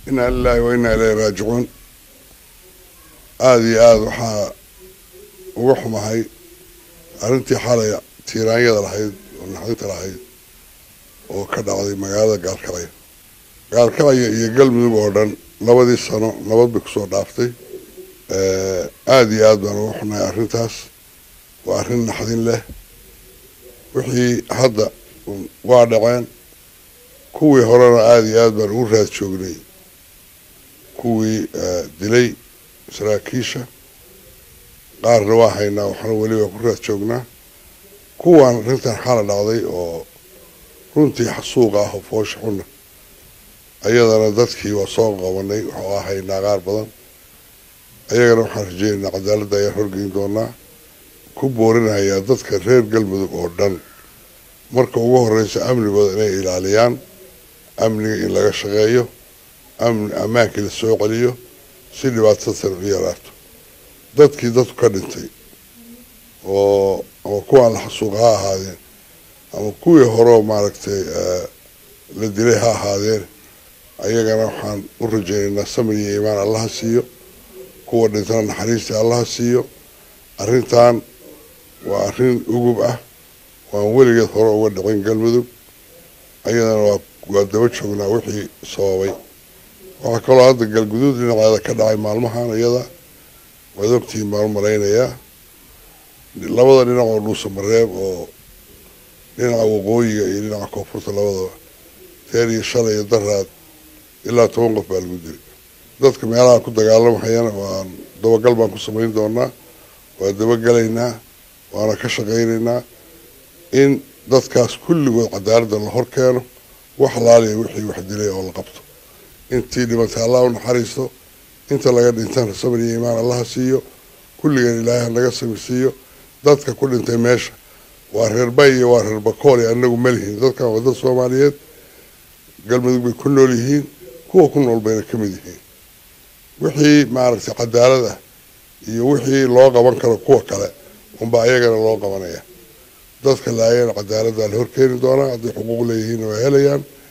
inaa lilaahi wa inaa ilayhi raajicuun aada iyo aada waxaa uga xumahay arrintii xalay tiiraanyada lahayd oo naxdinta lahayd oo ka dhacday magaalada gaalkacyo gaalkacyo iyo galmudug oo dhan labadii sano nabad bay kusoo dhaaftay aada iyo aada baan uga xunahay arrintaas waa arrin naxdin leh wixii hadda waa dhaceen kuwii horena aada iyo aada baan ugu raad joognay kuwii dilay saraakiisha qaarna waa haynaa waxna weliba ku raad joognaa kuwan arrintan xala dhacday oo runtii xasuuq ah oo foosha xuna ayadana dadkii waa soo qabanay waxaa haynaa qaar badan ayagana waxaan rajeynaynaa cadaaladda ayaan horgeyn doonaa ku boorinayaa dadka reer galmudug oo dhan marka ugu horeysa amnigooda inay ilaaliyaan amniga in laga shaqeeyo amni ammaankii la soo celiyo si dhibaatadatan u yaraato dadkii dadku ka dhintay oo ama kuwaan la xasuuqa ha ahaadeen ama kuwii horeo maaragtay la dilay ha ahaadeen ayagana waxaan u rajeynaynaa samir iyo iimaan allaha siiyo kuwa dhintana naxariistii allaha siiyo arrintan waa arrin ugub ah waan weligeed hore uga dhicin galmudug ayadana waa waa daba joognaa wixii sababay waxaa kaloo hadda galguduud dhinaceeda ka dhacay maalmahan iyada waad ogtihiin baan u malaynayaa labada dhinac oo dhuusa mareeb oo dhinaca waqooyiga iyo dhinaca koonfurta labadaba teer iyo shalay iyo daraad ilaa toban qof baa lagu dili dadka meelaha ku dagaalamahayana waan dabagal baan ku samayn doonaa waa dabagelaynaa waana ka shaqaynaynaa in dadkaas kulligood cadaaladda la hor keeno wax laaliya wixii wax dilay oo la qabto intii dhimantay allah u naxariisto inta laga dhintana samir iyo iimaan allaha siiyo kulligeen ilaahay hanaga samir siiyo dadka ku dhintay meesha waa reer bay iyo waa reer bakool anagu malihiin dadkan waa dad soomaaliyeed galmudug bay ku nool yihiin kuwa ku nool bayna ka mid yihiin wixii maaragtay cadaalad ah iyo wixii loo qaban karo kuwa kale unbaa ayagana loo qabanaya dadka laayana cadaaladdaa la horkeeni doonaa hadday xuquuq leeyihiinna waa helayaan